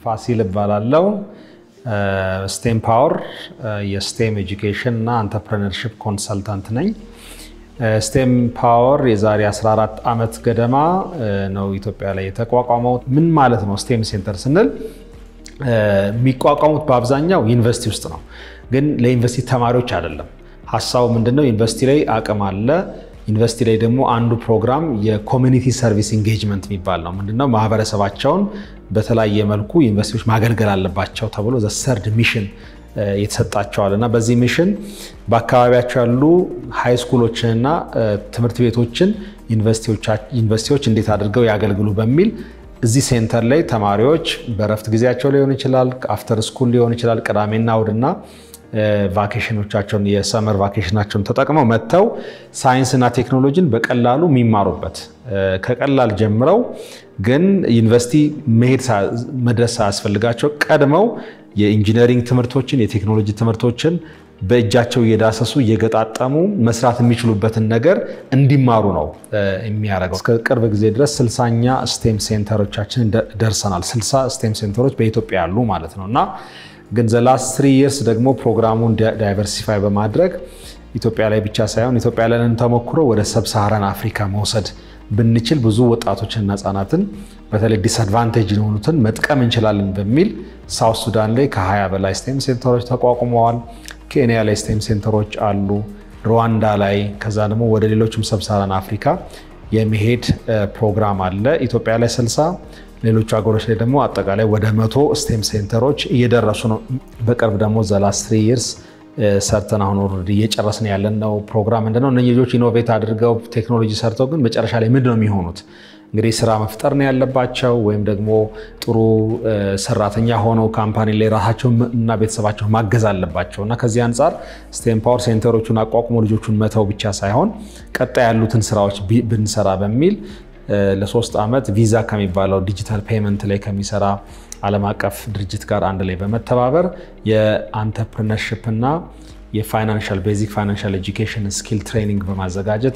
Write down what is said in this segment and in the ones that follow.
ፋሲል እባላለሁ። ስቴም ፓወር የስቴም ኤጁኬሽን እና አንተርፕረነርሺፕ ኮንሰልታንት ነኝ። ስቴም ፓወር የዛሬ 14 ዓመት ገደማ ነው ኢትዮጵያ ላይ የተቋቋመው። ምን ማለት ነው ስቴም ሴንተር ስንል የሚቋቋሙት በአብዛኛው ዩኒቨርሲቲ ውስጥ ነው፣ ግን ለዩኒቨርሲቲ ተማሪዎች አይደለም። ሀሳቡ ምንድነው? ዩኒቨርሲቲ ላይ አቅም አለ። ዩኒቨርሲቲ ላይ ደግሞ አንዱ ፕሮግራም የኮሚኒቲ ሰርቪስ ኢንጌጅመንት የሚባል ነው። ምንድነው? ማህበረሰባቸውን በተለያየ መልኩ ዩኒቨርሲቲዎች ማገልገል አለባቸው ተብሎ ዘሰርድ ሚሽን የተሰጣቸዋል እና በዚህ ሚሽን በአካባቢያቸው ያሉ ሃይ ስኩሎችንና ትምህርት ቤቶችን ዩኒቨርሲቲዎች እንዴት አድርገው ያገልግሉ በሚል እዚህ ሴንተር ላይ ተማሪዎች በረፍት ጊዜያቸው ሊሆን ይችላል፣ አፍተር ስኩል ሊሆን ይችላል፣ ቅዳሜና እሑድና ቫኬሽኖቻቸውን የሰመር ቫኬሽናቸውን ተጠቅመው መጥተው ሳይንስና ቴክኖሎጂን በቀላሉ የሚማሩበት ከቀላል ጀምረው ግን ዩኒቨርሲቲ መሄድ መድረስ ሳያስፈልጋቸው ቀድመው የኢንጂነሪንግ ትምህርቶችን የቴክኖሎጂ ትምህርቶችን በእጃቸው እየዳሰሱ እየገጣጠሙ መስራት የሚችሉበትን ነገር እንዲማሩ ነው የሚያደርገው። እስከ ቅርብ ጊዜ ድረስ ስልሳኛ ስቴም ሴንተሮቻችን ደርሰናል። ስልሳ ስቴም ሴንተሮች በኢትዮጵያ ያሉ ማለት ነው እና ግን ዘላስት ትሪ ይርስ ደግሞ ፕሮግራሙን ዳይቨርሲፋይ በማድረግ ኢትዮጵያ ላይ ብቻ ሳይሆን ኢትዮጵያ ያለንን ተሞክሮ ወደ ሰብሳሃራን አፍሪካ መውሰድ ብንችል ብዙ ወጣቶችንና ህጻናትን በተለይ ዲስአድቫንቴጅ የሆኑትን መጥቀም እንችላለን በሚል ሳውት ሱዳን ላይ ከ20 በላይ ስቴም ሴንተሮች ተቋቁመዋል። ኬንያ ላይ ስቴም ሴንተሮች አሉ። ሩዋንዳ ላይ ከዛ ደግሞ ወደ ሌሎችም ሰብሳሃራን አፍሪካ የመሄድ ፕሮግራም አለ። ኢትዮጵያ ላይ 60 ሌሎቹ ሀገሮች ላይ ደግሞ አጠቃላይ ወደ መቶ ስቴም ሴንተሮች እየደረሱ ነው። በቅርብ ደግሞ ዘላስ ትሪ ይርስ ሰርተን አሁን ኦልሬዲ እየጨረስን ያለን ነው ፕሮግራም ምንድነው? እነዚህ ልጆች ኢኖቬት አድርገው ቴክኖሎጂ ሰርተው ግን መጨረሻ ላይ ምንድን ነው የሚሆኑት? እንግዲህ ስራ መፍጠር ነው ያለባቸው፣ ወይም ደግሞ ጥሩ ሰራተኛ ሆነው ካምፓኒ ላይ ራሳቸውን እና ቤተሰባቸውን ማገዝ አለባቸው እና ከዚህ አንጻር ስቴም ፓወር ሴንተሮቹን አቋቁሞ ልጆቹን መተው ብቻ ሳይሆን ቀጣይ ያሉትን ስራዎች ብንሰራ በሚል ለሶስት ዓመት ቪዛ ከሚባለው ዲጂታል ፔመንት ላይ ከሚሰራ ዓለም አቀፍ ድርጅት ጋር አንድ ላይ በመተባበር የአንተርፕርነርሽፕ እና የፋይናንሻል ቤዚክ ፋይናንሻል ኤጁኬሽን ስኪል ትሬኒንግ በማዘጋጀት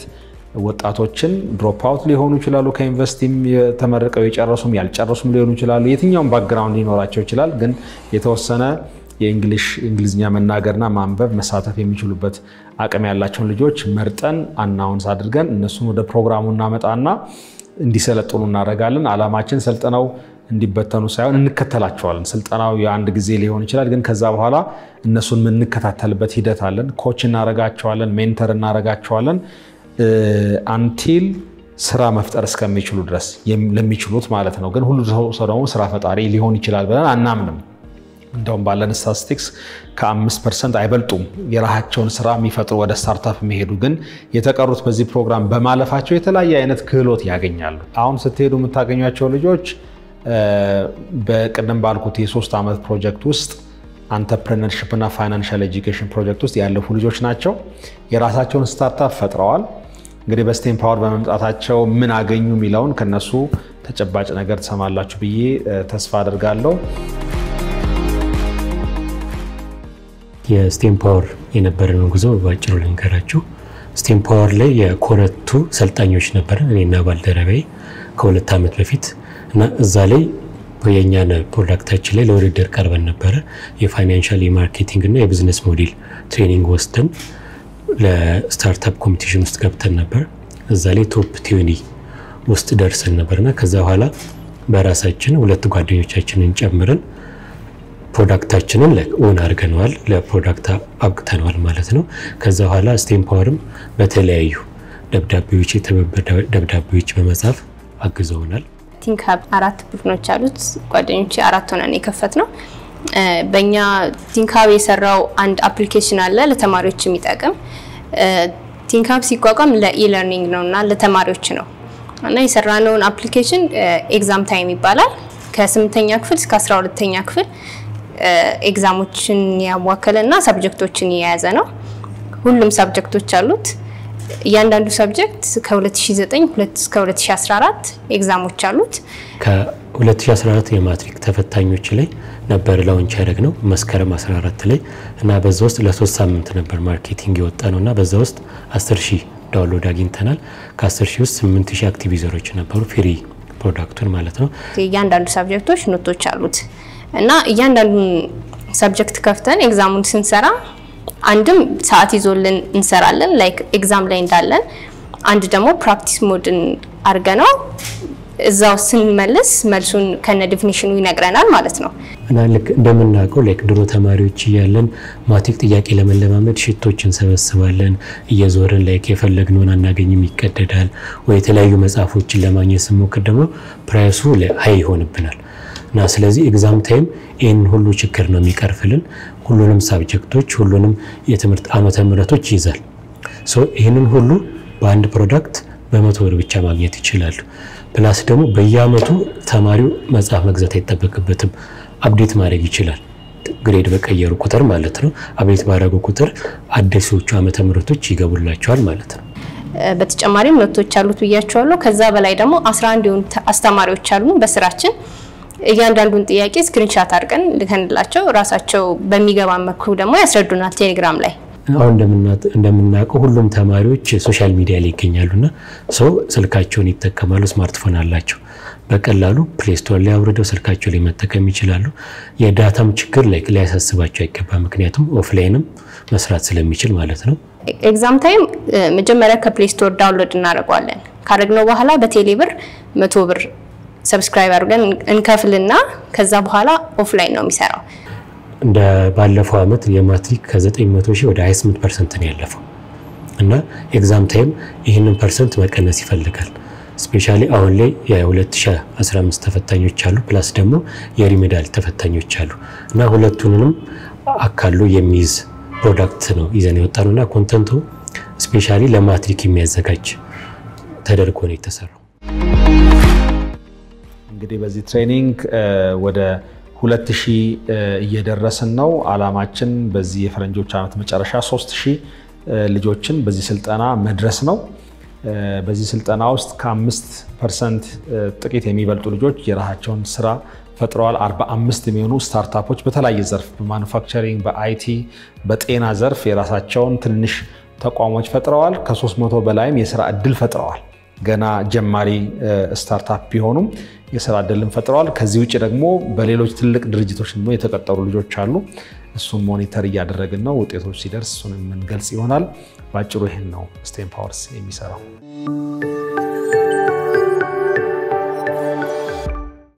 ወጣቶችን ድሮፕ አውት ሊሆኑ ይችላሉ። ከዩኒቨርሲቲም የተመረቀው የጨረሱም ያልጨረሱም ሊሆኑ ይችላሉ። የትኛውም ባክግራውንድ ሊኖራቸው ይችላል። ግን የተወሰነ የእንግሊሽ እንግሊዝኛ መናገርና ማንበብ መሳተፍ የሚችሉበት አቅም ያላቸውን ልጆች መርጠን አናውንስ አድርገን እነሱን ወደ ፕሮግራሙ እናመጣና እንዲሰለጥኑ እናደርጋለን። ዓላማችን ሰልጥነው እንዲበተኑ ሳይሆን እንከተላቸዋለን። ስልጠናው የአንድ ጊዜ ሊሆን ይችላል፣ ግን ከዛ በኋላ እነሱን የምንከታተልበት ሂደት አለን። ኮች እናረጋቸዋለን፣ ሜንተር እናረጋቸዋለን አንቲል ስራ መፍጠር እስከሚችሉ ድረስ ለሚችሉት ማለት ነው። ግን ሁሉ ሰው ደግሞ ስራ ፈጣሪ ሊሆን ይችላል ብለን አናምንም። እንደውም ባለን ስታቲስቲክስ ከአምስት ፐርሰንት አይበልጡም የራሳቸውን ስራ የሚፈጥሩ ወደ ስታርታፕ የሚሄዱ ግን የተቀሩት በዚህ ፕሮግራም በማለፋቸው የተለያየ አይነት ክህሎት ያገኛሉ። አሁን ስትሄዱ የምታገኟቸው ልጆች በቅድም ባልኩት የሶስት ዓመት ፕሮጀክት ውስጥ አንተርፕረነርሽፕ እና ፋይናንሻል ኤጁኬሽን ፕሮጀክት ውስጥ ያለፉ ልጆች ናቸው። የራሳቸውን ስታርታፕ ፈጥረዋል። እንግዲህ በስቴም ፓወር በመምጣታቸው ምን አገኙ የሚለውን ከነሱ ተጨባጭ ነገር ትሰማላችሁ ብዬ ተስፋ አድርጋለሁ። የስቴም ፓወር የነበረን ጉዞ በአጭሩ ልንገራችሁ። ስቴም ፓወር ላይ የኮረቱ ሰልጣኞች ነበረን እኔና ባልደረባዬ ከሁለት ዓመት በፊት እና እዛ ላይ የእኛን ፕሮዳክታችን ላይ ለውድድር ቀርበን ነበረ። የፋይናንሻል የማርኬቲንግ እና የቢዝነስ ሞዴል ትሬኒንግ ወስደን ለስታርታፕ ኮምፒቲሽን ውስጥ ገብተን ነበር። እዛ ላይ ቶፕ ቲዩኒ ውስጥ ደርሰን ነበርና ከዛ በኋላ በራሳችን ሁለት ጓደኞቻችንን ጨምረን ፕሮዳክታችንን ኦን አድርገነዋል፣ ለፕሮዳክት አብቅተነዋል ማለት ነው። ከዛ በኋላ ስቴም ፓወርም በተለያዩ ደብዳቤዎች፣ የትብብር ደብዳቤዎች በመጻፍ አግዘውናል። ቲንክ ሀብ አራት ቡድኖች አሉት። ጓደኞች አራት ሆነን የከፈት ነው። በእኛ ቲንክሀብ የሰራው አንድ አፕሊኬሽን አለ ለተማሪዎች የሚጠቅም ቲንክሀብ ሲቋቋም ለኢለርኒንግ ነው እና ለተማሪዎች ነው እና የሰራነውን አፕሊኬሽን ኤግዛም ታይም ይባላል። ከስምንተኛ ክፍል እስከ አስራ ሁለተኛ ክፍል ኤግዛሞችን ያዋከለ እና ሰብጀክቶችን የያዘ ነው። ሁሉም ሰብጀክቶች አሉት። እያንዳንዱ ሰብጀክት ከ2009 እስከ 2014 ኤግዛሞች አሉት። ከ2014 የማትሪክ ተፈታኞች ላይ ነበር ላውንች ያደረግ ነው መስከረም 14 ላይ እና በዛ ውስጥ ለሶስት ሳምንት ነበር ማርኬቲንግ የወጣ ነው እና በዛ ውስጥ 10 ሺህ ዳውንሎድ አግኝተናል። ከ10 ሺህ ውስጥ 8 ሺህ አክቲቭ ዩዘሮች ነበሩ ፍሪ ፕሮዳክቱን ማለት ነው። እያንዳንዱ ሳብጀክቶች ኖቶች አሉት። እና እያንዳንዱን ሰብጀክት ከፍተን ኤግዛሙን ስንሰራ አንድም ሰዓት ይዞልን እንሰራለን ላይክ ኤግዛም ላይ እንዳለን፣ አንድ ደግሞ ፕራክቲስ ሞድን አድርገ ነው እዛው ስንመልስ መልሱን ከነ ዲፊኒሽኑ ይነግረናል ማለት ነው። እና ልክ እንደምናውቀው ላይክ ድሮ ተማሪዎች እያለን ማትሪክ ጥያቄ ለመለማመድ ሽቶች እንሰበስባለን እየዞርን ላይክ የፈለግነውን አናገኝም፣ ይቀደዳል። ወይ የተለያዩ መጽሐፎችን ለማግኘት ስንሞክር ደግሞ ፕራይሱ ሀይ ይሆንብናል። እና ስለዚህ ኤግዛም ታይም ይህን ሁሉ ችግር ነው የሚቀርፍልን። ሁሉንም ሳብጀክቶች ሁሉንም የትምህርት ዓመተ ምሕረቶች ይይዛል። ይህንን ሁሉ በአንድ ፕሮዳክት በመቶ ብር ብቻ ማግኘት ይችላሉ። ፕላስ ደግሞ በየአመቱ ተማሪው መጽሐፍ መግዛት አይጠበቅበትም። አፕዴት ማድረግ ይችላል። ግሬድ በቀየሩ ቁጥር ማለት ነው። አፕዴት ባደረጉ ቁጥር አዲሶቹ ዓመተ ምሕረቶች ይገቡላቸዋል ማለት ነው። በተጨማሪም ኖቶች አሉት ብያቸዋለሁ። ከዛ በላይ ደግሞ 11 የሆኑ አስተማሪዎች አሉ በስራችን እያንዳንዱን ጥያቄ ስክሪንሻት አድርገን ልከንላቸው ራሳቸው በሚገባ መኩ ደግሞ ያስረዱናል ቴሌግራም ላይ። አሁን እንደምናውቀው ሁሉም ተማሪዎች ሶሻል ሚዲያ ላይ ይገኛሉና ሰው ስልካቸውን ይጠቀማሉ። ስማርትፎን አላቸው። በቀላሉ ፕሌስቶር ላይ አውርደው ስልካቸው ላይ መጠቀም ይችላሉ። የዳታም ችግር ላይ ሊያሳስባቸው አይገባም። ምክንያቱም ኦፍላይንም መስራት ስለሚችል ማለት ነው። ኤግዛም ታይም መጀመሪያ ከፕሌይ ስቶር ዳውንሎድ እናደርገዋለን። ካደረግነው በኋላ በቴሌ ብር መቶ ብር ሰብስክራይብ አድርገን እንከፍልና ከዛ በኋላ ኦፍላይን ነው የሚሰራው። እንደ ባለፈው ዓመት የማትሪክ ከ900 ሺህ ወደ 28 ፐርሰንት ነው ያለፈው እና ኤግዛም ታይም ይህንን ፐርሰንት መቀነስ ይፈልጋል። ስፔሻሊ አሁን ላይ የ2015 ተፈታኞች አሉ፣ ፕላስ ደግሞ የሪሜዳል ተፈታኞች አሉ እና ሁለቱንም አካሎ የሚይዝ ፕሮዳክት ነው ይዘን የወጣ ነው እና ኮንተንቱ ስፔሻሊ ለማትሪክ የሚያዘጋጅ ተደርጎ ነው የተሰራው። እንግዲህ በዚህ ትሬኒንግ ወደ ሁለት ሺህ እየደረስን ነው። አላማችን በዚህ የፈረንጆች ዓመት መጨረሻ ሶስት ሺህ ልጆችን በዚህ ስልጠና መድረስ ነው። በዚህ ስልጠና ውስጥ ከአምስት ፐርሰንት ጥቂት የሚበልጡ ልጆች የራሳቸውን ስራ ፈጥረዋል። 45 የሚሆኑ ስታርታፖች በተለያየ ዘርፍ በማኑፋክቸሪንግ፣ በአይቲ፣ በጤና ዘርፍ የራሳቸውን ትንሽ ተቋሞች ፈጥረዋል። ከ300 በላይም የስራ እድል ፈጥረዋል። ገና ጀማሪ ስታርታፕ ቢሆኑም የስራ እድልን ፈጥረዋል። ከዚህ ውጭ ደግሞ በሌሎች ትልቅ ድርጅቶች ደግሞ የተቀጠሩ ልጆች አሉ። እሱን ሞኒተር እያደረግን ነው። ውጤቶች ሲደርስ እሱን የምንገልጽ ይሆናል። በአጭሩ ይህን ነው ስቴም ፓወርስ የሚሰራው።